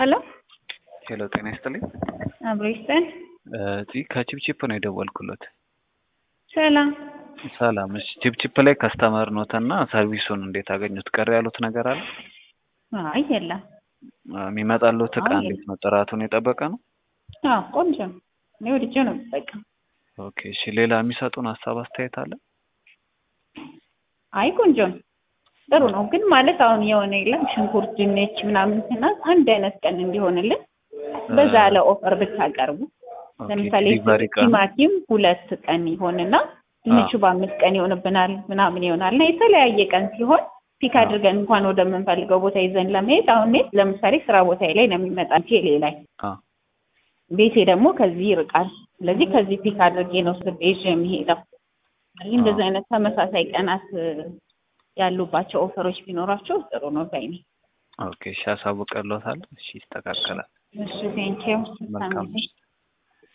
ሄሎ ሄሎ ጤና ይስጥልኝ። አብሮ ይስጠን። እዚህ ከቺፕቺፕ ነው የደወልኩለት። ሰላም ሰላም። እሺ ቺፕቺፕ ላይ ከስተመር ኖት እና ሰርቪሱን እንዴት አገኙት? ቀር ያሉት ነገር አለ? አይ የለም። የሚመጣሉት እቃ አይ እንዴት ነው? ጥራቱን የጠበቀ ነው? አዎ ቆንጆ ነው። እኔ ወድጄ ነው የምጠቀም። ኦኬ እሺ። ሌላ የሚሰጡን ሀሳብ አስተያየት አለ? አይ ቆንጆ ነው፣ ጥሩ ነው። ግን ማለት አሁን የሆነ የለም ሽንኩርት፣ ድንች ምናምን ስናዝ አንድ አይነት ቀን እንዲሆንልን በዛ ያለ ኦፈር ብታቀርቡ ኦኬ፣ ለምሳሌ ዲሊቨሪ ቀኑ ቲማቲም ሁለት ቀን ይሆንና ድንቹ በአምስት ቀን ይሆንብናል ምናምን ይሆናል እና የተለያየ ቀን ሲሆን ፒክ አዎ። አድርገን እንኳን ወደምንፈልገው ቦታ ይዘን ለመሄድ አሁን እኔ ለምሳሌ ስራ ቦታ ላይ ነው የሚመጣ ቴሌ ላይ አዎ። ቤቴ ደግሞ ከዚህ ይርቃል። ስለዚህ ከዚህ ፒክ አድርጌ ነው ስቤ ይዤ የሚሄደው። ስለዚህ እንደዚህ አይነት ተመሳሳይ ቀናት እ፣ ያሉባቸው ኦፈሮች ቢኖራቸው ጥሩ ነው ባይ ነኝ። ኦኬ እሺ፣ አሳውቅልዎታለሁ። እሺ ይስተካከላል። እሺ ቴንኪው። መልካም ምሽት።